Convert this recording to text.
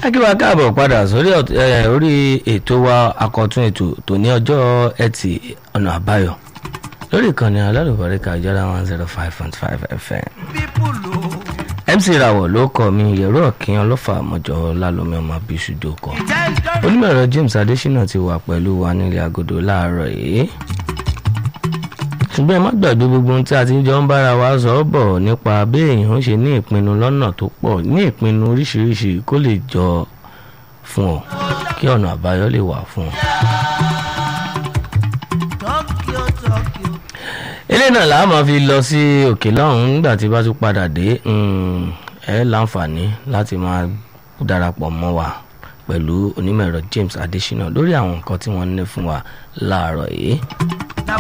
akíwá káàbọ̀ padà sórí ọ̀t- eh, orí ètò wa akọ̀tún ètò tó ní ọjọ́ ẹtì ọ̀nà àbáyọ lórí ìkànnì alálùbáríkà ìjọba one zero five point five fm mc rawọ ló kọ mi yẹ̀rọ ọ̀kìn ọlọ́fà àmọ́jọ lálọ́mí ọmọ bíṣúdò kọ onímọ̀ ẹ̀rọ james adésínà ti wà pẹ̀lú wa nílé agodo láàárọ̀ yìí ṣùgbọ́n ẹ má gbàgbé gbogbo ohun tí a ti jọ ń bára wa sọ ọ́ bọ̀ nípa bí èèyàn ṣe ní ìpinnu lọ́nà tó pọ̀ ní ìpinnu oríṣiríṣi kó lè jọ fún ọ kí ọ̀nà àbáyọ lè wà fún ọ. eléyìí náà làá máa fi lọ sí òkè lọ́hùn-ún nígbà tí bá tún padà dé mm, ẹ láǹfààní láti máa darapọ̀ mọ́ wa pẹ̀lú onímọ̀ ẹ̀rọ james adésínà lórí àwọn nǹkan tí wọ́n ní fún wa láàárọ̀ yìí.